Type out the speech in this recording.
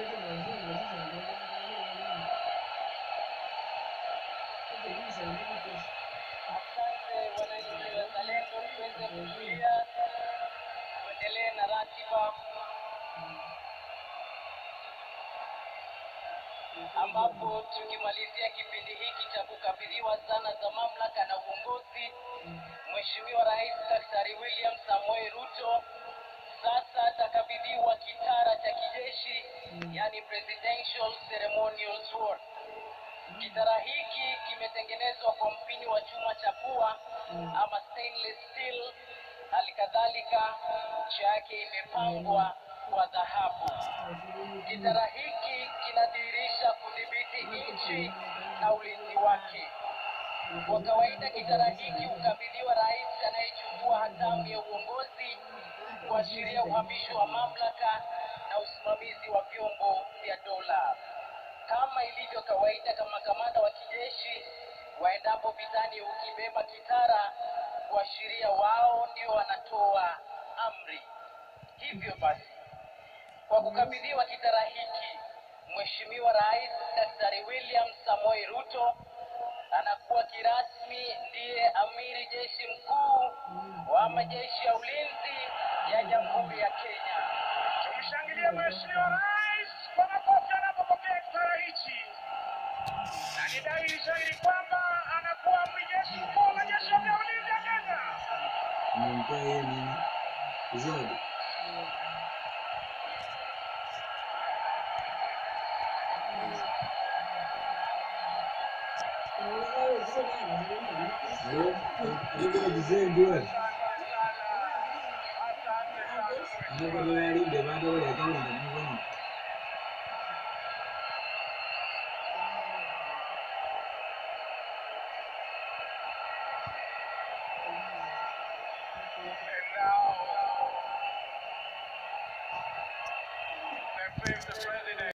Asante wananchi wazalendo, tuweze kutulia, tuendelee na ratiba ambapo tukimalizia kipindi hiki cha kukabidhiwa zana za mamlaka na uongozi, Mheshimiwa Rais Daktari William Samoei Ruto sasa atakabidhiwa kitara cha kijeshi, yani Presidential Ceremonial Sword. Kitara hiki kimetengenezwa kwa mpini wa chuma cha pua ama stainless steel. Halikadhalika ncha yake imepambwa kwa dhahabu. Kitara hiki kinadhihirisha kudhibiti nchi na ulinzi wake. Kwa kawaida, kitara hiki hukabidhiwa rais anayechukua hatamu ya uongozi kuashiria uhamisho wa mamlaka na usimamizi wa vyombo vya dola. Kama ilivyo kawaida, kama kamanda wa kijeshi waendapo vitani hukibeba kitara kuashiria wao ndio wanatoa amri. Hivyo basi, kwa kukabidhiwa kitara hiki, Mheshimiwa Rais Daktari William Samoei Ruto anakuwa kirasmi ndiye amiri jeshi mkuu wa majeshi ya ulinzi ya Jamhuri ya Kenya. Tumshangilie Mheshimiwa Rais kwa makofi anapopokea kitara hichi, na ni dhahiri shahiri kwamba anakuwa amiri jeshi mkuu wa majeshi ya ulinzi ya Kenya. Umempea yeye nini? Zawadi. Eh, ndio mzee ndio. Ndio kwa yale ndio bado wale kama ndio. And now, they praise the president.